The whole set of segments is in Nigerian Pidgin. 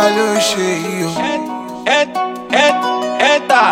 ló ṣe yìí o. Eta.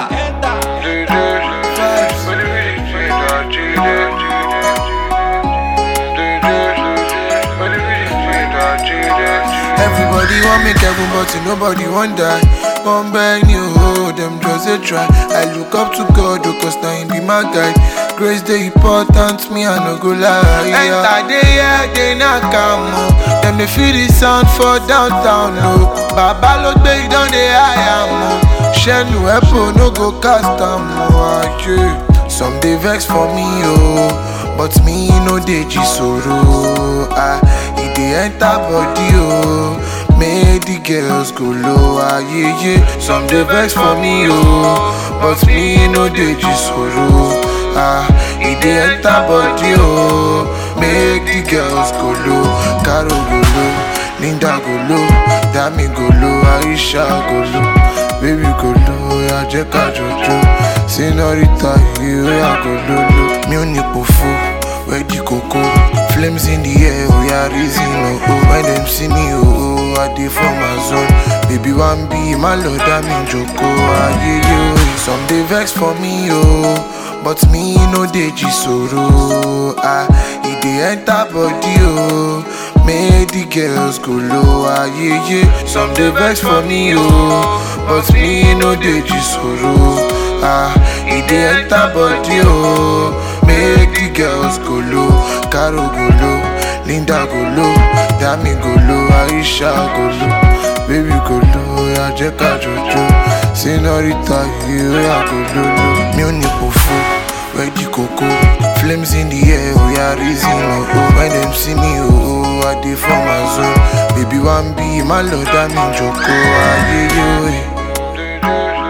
Everybody want make heaven, but nobody want die. One beg you, oh, them just a try. I look up to God, oh, cause now he be my guide. Grace the important, me I no go lie. Enter the yeah, they not come, oh. Them they feel the sound for downtown, no. Baba look big down the high, am, Shenu Epo no go cast am, oh, yeah. Some they vex for me, oh, but me no dey jisoro. Ah, it dey enter body, oh. Make the girls go low, ah, yeah, yeah. Some they vex for me, oh, but me no dey jisoro. Ah, it dey enter body, oh. Make the girls go low, Caro go low, Linda go low, Dami go low, Aisha go low. Baby go low, ya jẹ́ ká jọjọ. Senorita yìí ó yà go lolo. Mi ò ní pòfo, wẹ́ẹ̀dì kòkó. Flames in the air, ó yà reason o. Oh, when dem see me, oh, oh, I dey for my zone. Baby wan be má lọ dá mi jòkó. Ayé yóò some dey vex for me, oh. But me no dey jisoro. Ah, e dey enter body, oh. Make the girls go low, ah, yeah, yeah. Some dey vex for me, oh. But me no dey jisoro. Ah, e dey enter body, oh. Make the girls go low. Caro go low, Linda go low, Dami go low, Aisha go low. Baby go low, ya jẹ́ ká jọjọ. Senorita yìí ó yà go lolo. Mi ò ní pòfo, wẹ́ẹ̀dì kòkó. Flames in the air, oh yeah, reason oh, oh. When them see me, oh, oh, I dey for my zone. Baby wan be, má lọ dá mi jòkó. Ayé yóò.